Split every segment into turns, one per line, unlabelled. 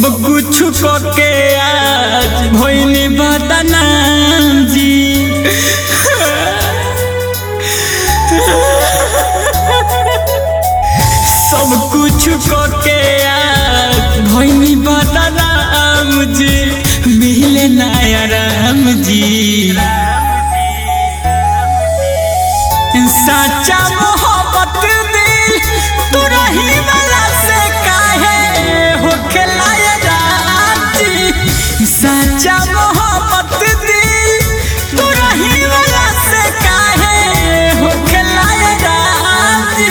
सब कुछ के आज भोइनी बदनाम जी सब कुछ के आज भोइनी बदनाम जी मिले नया राम जी सच्चा मोहब्बत दिल तू रही वाला से काहे हो खिलाया राजी सच्चा मोहब्बत दिल तू रही वाला से काहे हो खिलाया राजी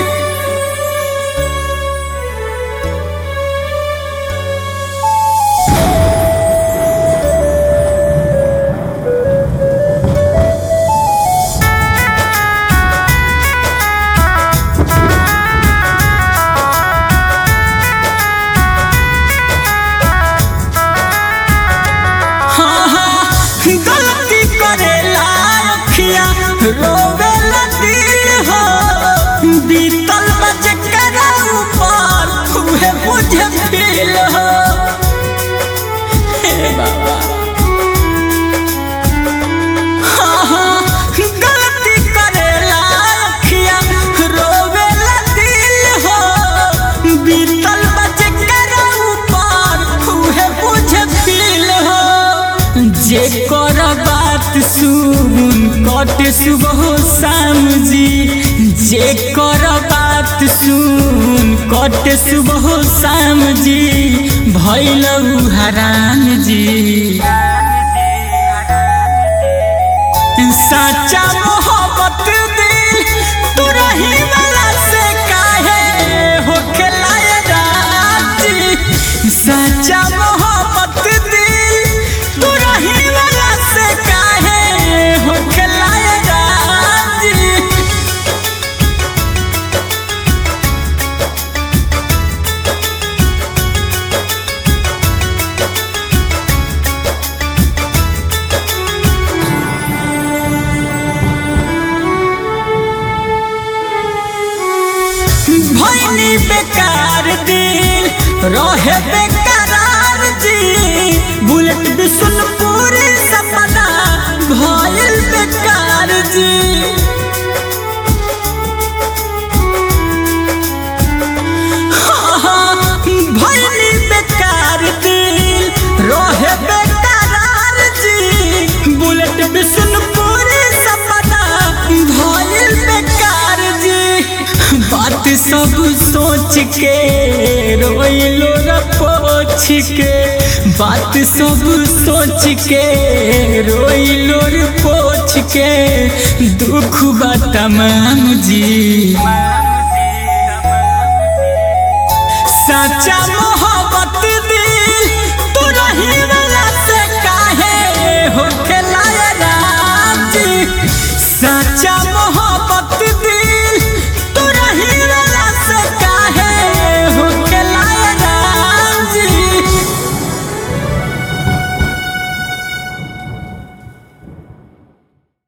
हाँ, हाँ, गलती करेला अखिया रोवेला दिल हो बीतल बज करा ऊपर उहे मुझे फील हो हे बाबा हाँ, हाँ, गलती करेला अखिया रोवेला दिल हो बीतल बज करा ऊपर उहे मुझे फील हो जे कर बात सुन कट सुबह शाम जी जे कर बात सुन कट सुबह शाम जी भैल हरान जी सच्चा मोहब्बत दिल तू रही वाला से काहे हो खिलाया राजी सच्चा मोहब्बत दिल तू रही वाला से काहे हो खिलाया राजी भैनी बेकार दिल रहे बेकरार जी बुलेट बिशुनपुर सपना भइल बेकार जी हाँ, हाँ, भइनी बेकार दिल रहे बेकरार जी बुलेट बिशुनपुर सपना भइल बेकार जी बात सब सोच के रोइलो र पोछ के बात सब सोच के रोइलो र पोछ के दुख बा तमाम जी सच्चा मोहब्बत